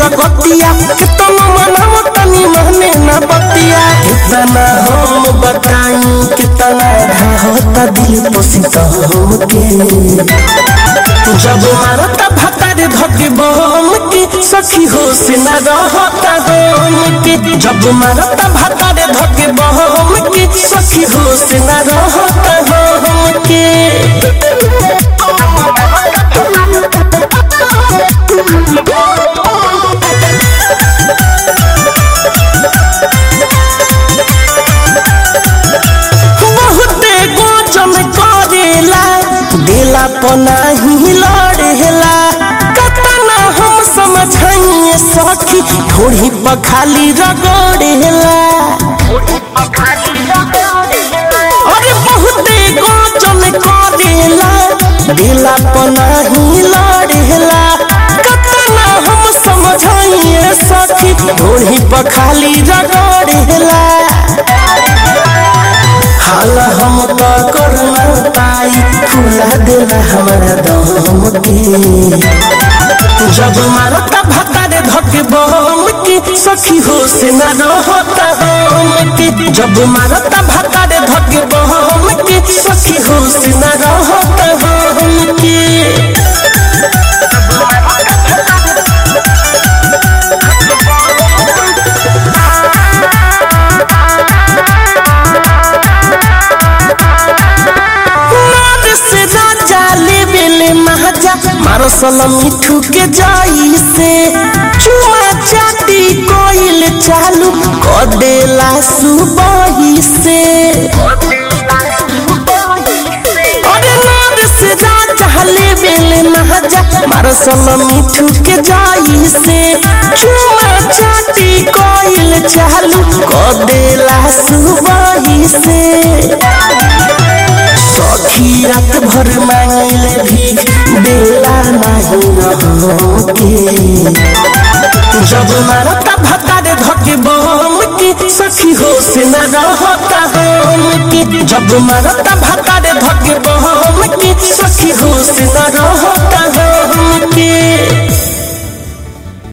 लगतिया कितना मनाव तनी महने ना बतिया कितना हम बताई कितना होता दिल पोसित हमके जब मारता भतारे धके बम की सखी हो से न रहता हम की जब मारता भतारे धके बम की सखी हो से न रहता हम की बहुते गोचन करेला दिला पनाही लड़ेला कतना हम समझाइए सखी थोड़ी पखाली रगड़ेला अरे बहुते गोचन करेला दिला पनाही लड़ेला कतना हम समझाइए सखी थोड़ी पखाली रगड़ेला हाल हम तो कर न पाई फुला देला हमारा दम के जब मारता भतारे धके बम की सखी हो से न रहता हम की जब मारता भतारे धके बम की सखी हो से न रहता हम की नाद से राजा ले बेले महाजा मारो सलाम मिठू के जाई से चुमा चाटी कोइल चालू क देला सुबही से अरे नाद से राजा ले बेले महाजा मारो सलाम मिठू के जाई से चुमा चाटी कोइल चालू क देला सुबही से सखी रात भर मांगले भीख देला नहीं रहके जब मारता भतारे धके बम की सखी हो से न रहता हम की जब मारता भतारे धके बम की सखी हो से न रहता हम की